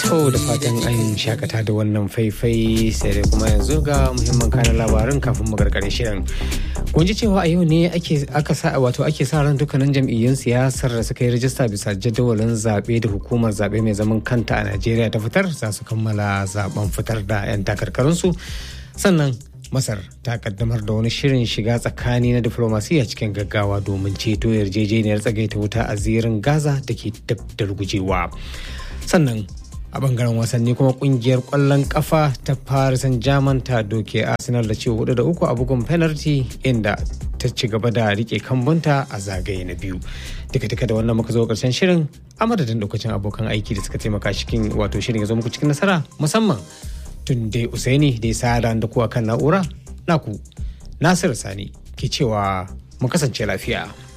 To da fatan an shakata da wannan faifai sai dai kuma yanzu ga muhimman kanan labarin kafin mu gargare shirin. Kun ji cewa a yau ne ake aka sa wato ake sa ran dukkanin jam'iyyun siyasar da suka yi rajista bisa jadawalin zaɓe da hukumar zaɓe mai zaman kanta a Najeriya ta fitar za su kammala zaben fitar da 'yan takarkarinsu. Sannan Masar ta kaddamar da wani shirin shiga tsakani na diflomasiyya cikin gaggawa domin ceto yarjejeniyar tsagaita wuta a zirin Gaza da ke dab da rugujewa. Sannan a bangaren wasanni kuma kungiyar kwallon kafa ta Paris Saint-Germain ta doke Arsenal da ce hudu da uku a bugun penalty inda ta ci gaba da rike kambunta a zagaye na biyu. Duka duka da wannan muka zo karshen shirin a madadin lokacin abokan aiki da suka taimaka cikin wato shirin ya zo muku cikin nasara musamman tun dai Usaini da ya sa da kuwa kan na'ura naku Nasiru Sani ke cewa mu kasance lafiya.